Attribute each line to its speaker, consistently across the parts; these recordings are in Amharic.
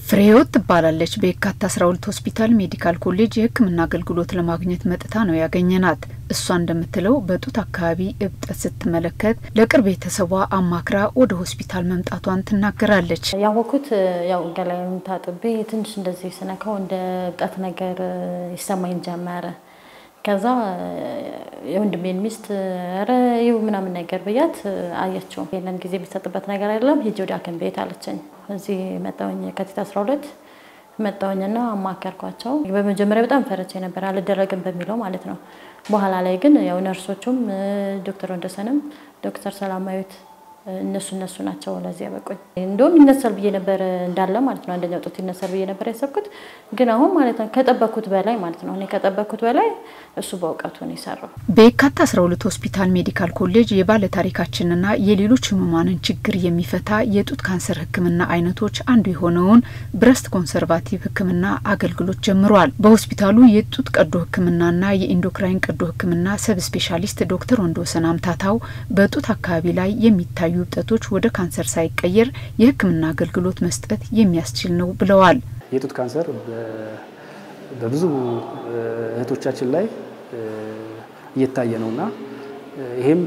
Speaker 1: ፍሬህይወት ትባላለች። በየካቲት አስራ ሁለት ሆስፒታል ሜዲካል ኮሌጅ የሕክምና አገልግሎት ለማግኘት መጥታ ነው ያገኘናት። እሷ እንደምትለው በጡት አካባቢ እብጠት ስትመለከት ለቅርብ ቤተሰቧ አማክራ ወደ ሆስፒታል መምጣቷን ትናገራለች።
Speaker 2: ያወኩት ያው ገላዬን ታጥቤ ትንሽ እንደዚህ ስነካው እንደ እብጠት ነገር ይሰማኝ ጀመረ። ከዛ የወንድሜን ሚስት ኧረ ይኸው ምናምን ነገር ብያት አየችው። ይህንን ጊዜ የሚሰጥበት ነገር አይደለም ሂጂ ወደ ሐኪም ቤት አለችኝ። እዚህ መጣሁኝ የካቲት 12 መጣሁኝና አማከርኳቸው። በመጀመሪያ በጣም ፈረቼ ነበር አልደረግም በሚለው ማለት ነው። በኋላ ላይ ግን ያው ነርሶቹም ዶክተር ወንደሰንም ዶክተር ሰላማዊት እነሱ እነሱ ናቸው ለዚህ ያበቁኝ። እንደውም ይነሳል ብዬ ነበር እንዳለ ማለት ነው። አንደኛው ጡት ይነሳል ብዬ ነበር ያሰብኩት፣ ግን አሁን ማለት ነው ከጠበኩት በላይ ማለት ነው እኔ ከጠበኩት በላይ እሱ በእውቀቱ ነው የሰራው።
Speaker 1: በየካቲት 12 ሆስፒታል ሜዲካል ኮሌጅ የባለታሪካችንና የሌሎች ህሙማንን ችግር የሚፈታ የጡት ካንሰር ሕክምና አይነቶች አንዱ የሆነውን ብረስት ኮንሰርቫቲቭ ሕክምና አገልግሎት ጀምሯል። በሆስፒታሉ የጡት ቀዶ ሕክምናና የኢንዶክራይን ቀዶ ሕክምና ሰብ ስፔሻሊስት ዶክተር ወንድወሰን አምታታው በጡት አካባቢ ላይ የሚታዩ እብጠቶች ወደ ካንሰር ሳይቀየር የህክምና አገልግሎት መስጠት የሚያስችል ነው ብለዋል።
Speaker 3: የጡት ካንሰር በብዙ እህቶቻችን ላይ እየታየ ነውና ይሄም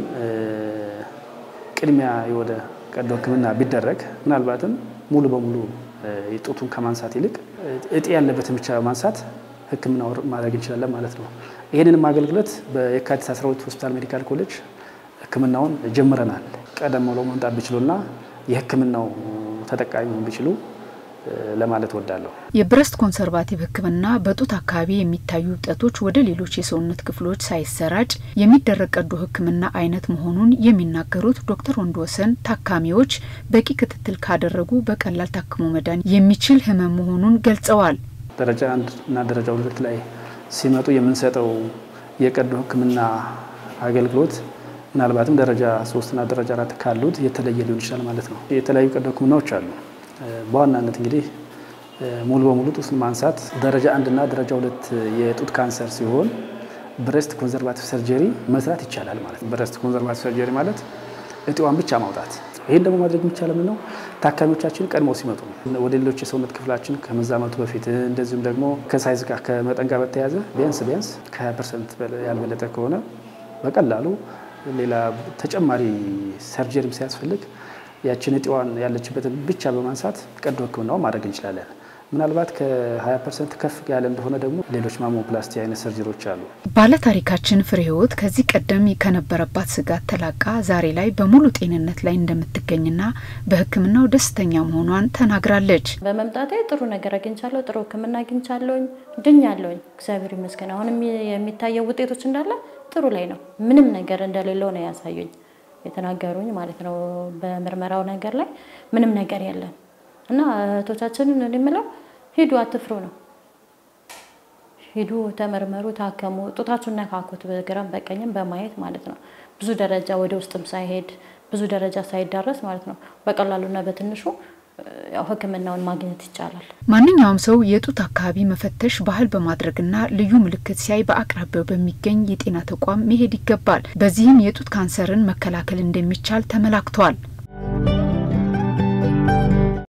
Speaker 3: ቅድሚያ ወደ ቀዶ ህክምና ቢደረግ ምናልባትም ሙሉ በሙሉ የጡቱን ከማንሳት ይልቅ እጢ ያለበትን ብቻ ማንሳት ህክምና ማድረግ እንችላለን ማለት ነው። ይህንንም አገልግሎት በየካቲት 12 ሆስፒታል ሜዲካል ኮሌጅ ህክምናውን ጀምረናል። ቀደም ብለው መምጣት ቢችሉና የህክምናው ተጠቃሚ መሆን ቢችሉ ለማለት ወዳለሁ።
Speaker 1: የብረስት ኮንሰርቫቲቭ ህክምና በጡት አካባቢ የሚታዩ እብጠቶች ወደ ሌሎች የሰውነት ክፍሎች ሳይሰራጭ የሚደረግ ቀዶ ህክምና አይነት መሆኑን የሚናገሩት ዶክተር ወንድወሰን ታካሚዎች በቂ ክትትል ካደረጉ በቀላል ታክሞ መዳን የሚችል ህመም መሆኑን ገልጸዋል።
Speaker 3: ደረጃ አንድ እና ደረጃ ሁለት ላይ ሲመጡ የምንሰጠው የቀዶ ህክምና አገልግሎት ምናልባትም ደረጃ ሶስትና ደረጃ አራት ካሉት የተለየ ሊሆን ይችላል ማለት ነው። የተለያዩ ቀዶ ህክምናዎች አሉ። በዋናነት እንግዲህ ሙሉ በሙሉ ጡትን ማንሳት ደረጃ አንድና ደረጃ ሁለት የጡት ካንሰር ሲሆን ብሬስት ኮንዘርቫቲቭ ሰርጀሪ መስራት ይቻላል ማለት ነው። ብሬስት ኮንዘርቫቲቭ ሰርጀሪ ማለት እጢዋን ብቻ ማውጣት። ይህን ደግሞ ማድረግ የሚቻለው ምነው ታካሚዎቻችን ቀድመው ሲመጡ ወደ ሌሎች የሰውነት ክፍላችን ከመዛመቱ በፊት እንደዚሁም ደግሞ ከሳይዝ ጋር ከመጠን ጋር በተያያዘ ቢያንስ ቢያንስ ከ20 ፐርሰንት ያልበለጠ ከሆነ በቀላሉ ሌላ ተጨማሪ ሰርጀሪም ሲያስፈልግ ያችን እጢዋን ያለችበትን ብቻ በማንሳት ቀዶ ህክምናው ማድረግ እንችላለን። ምናልባት ከ20 ፐርሰንት ከፍ ያለ እንደሆነ ደግሞ ሌሎች ማሞፕላስቲ አይነት ሰርጀሪዎች አሉ።
Speaker 1: ባለታሪካችን ፍሬህይወት ከዚህ ቀደም ከነበረባት ስጋት ተላቃ ዛሬ ላይ በሙሉ ጤንነት ላይ እንደምትገኝና በህክምናው ደስተኛ መሆኗን ተናግራለች።
Speaker 2: በመምጣቴ ጥሩ ነገር አግኝቻለሁ። ጥሩ ህክምና አግኝቻለሁኝ። ድኛለሁኝ። እግዚአብሔር ይመስገን። አሁንም የሚታየው ውጤቶች እንዳለ ጥሩ ላይ ነው። ምንም ነገር እንደሌለው ነው ያሳዩኝ የተናገሩኝ ማለት ነው። በምርመራው ነገር ላይ ምንም ነገር የለም እና እህቶቻችንን የምለው ሂዱ፣ አትፍሩ ነው። ሂዱ፣ ተመርመሩ፣ ታከሙ፣ ጡታችሁን ነካኩት፣ በግራም በቀኝም በማየት ማለት ነው። ብዙ ደረጃ ወደ ውስጥም ሳይሄድ ብዙ ደረጃ ሳይዳረስ ማለት ነው። በቀላሉና በትንሹ ያው ህክምናውን ማግኘት ይቻላል።
Speaker 1: ማንኛውም ሰው የጡት አካባቢ መፈተሽ ባህል በማድረግና ልዩ ምልክት ሲያይ በአቅራቢያው በሚገኝ የጤና ተቋም መሄድ ይገባል። በዚህም የጡት ካንሰርን መከላከል እንደሚቻል ተመላክቷል።